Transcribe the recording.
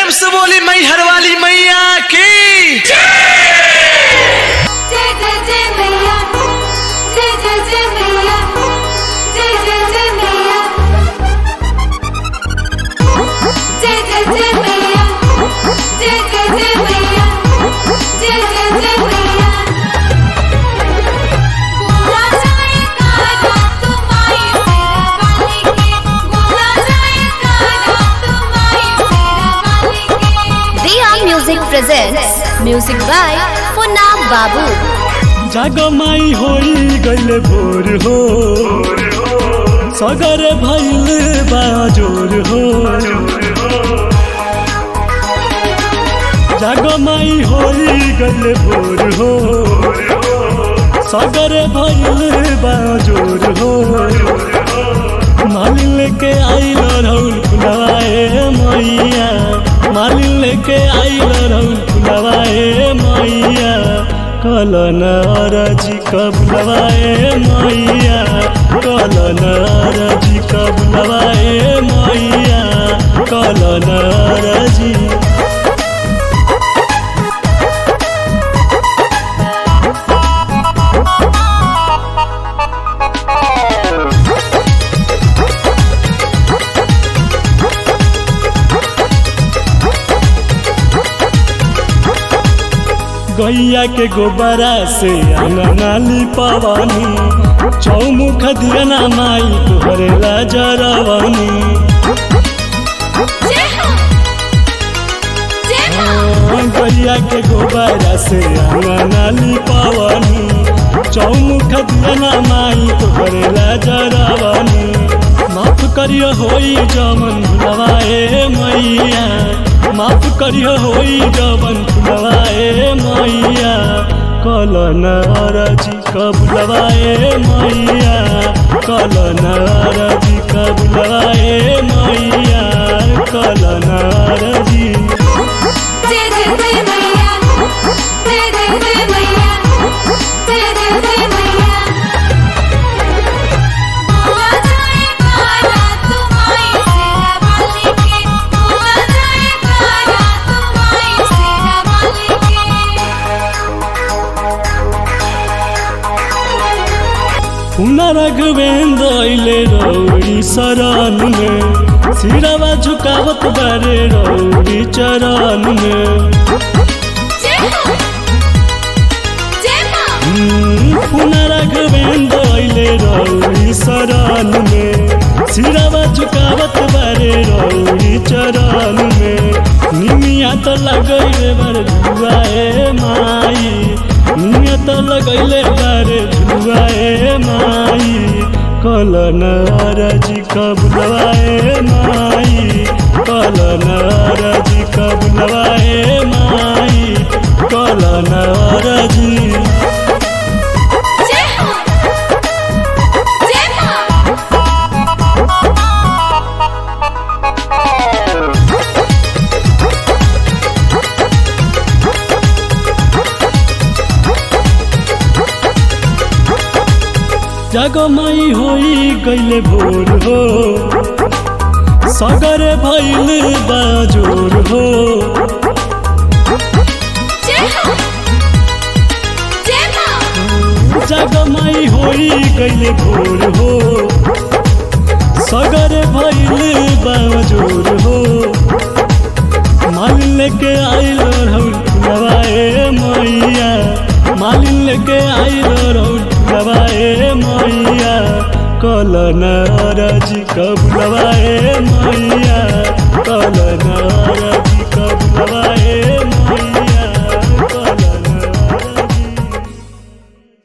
प्रेम से बोली मैहर वाली मैया की जय जय जय मैया जय जय जय मैया जय जय जय मैया जय जय जय मैया जय जय जय मैया जय जय जय मैया बोला जाए काना तुम्हारी सेरा वाली के बोला जाए काना तुम्हारी सेरा वाली के Dia Music presents music by Funab Babu. जगमाई होई गइल भोर हो सगर भइल बाजोर हो जगमाई होई गइल भोर हो सगर भइल बाजोर हो मालिन लेके आइल रौल फुलवाए मैया मालिन लेके आइल रौल फुलवाए मैया कलन अरजी कबुलवाए मैया कलन अरजी कबुलवाए मैया कलन अरजी गैया के गोबरा से अंगनाली पवानी चौमुख दियना माई तोहरे लाजरवानी जय हो जय हो गैया के गोबरा से अंगनाली पवानी चौमुख दियना माई तोहरे लाजरवानी माफ करियो होई जमन भुलवाए मैया माफ करियो होई जमन भुलवाए मैया कलन अरजी कबुलवाए मैया कलन अरजी कबुलवाए मैया कलन अरजी जय जय जय मैया जय जय जय मैया जय जय जय मैया बोला जाए काना तुम्हारी सेरा वाली के बोला जाए काना तुम्हारी सेरा वाली के पुनरघवेंद्र अइले रौड़ी शरण में सिरवा झुकावत बारे रौड़ी चरण में जय हो जय मां पुनरघवेंद्र अइले रौड़ी शरण में सिरवा झुकावत बारे रौड़ी चरण में निमिया तो लगैले बारे झुआए माई निमिया तो लगैले बारे झुआए माई कलन अरजी कबुलवाए माई कलन अरजी कबुलवाए माई कलन अरजी जय हो जय मां जगमई होई गइले भोर हो सगर भइल बाजोर हो जय हो जय मां जगमई होई गइले भोर हो सगर भइल बाजोर हो मालिन लेके आइल रौल फुलवाए मैया मालिन लेके आइल रौल फुलवाए मैया कलन अरजी कबुलवाए मैया कलन अरजी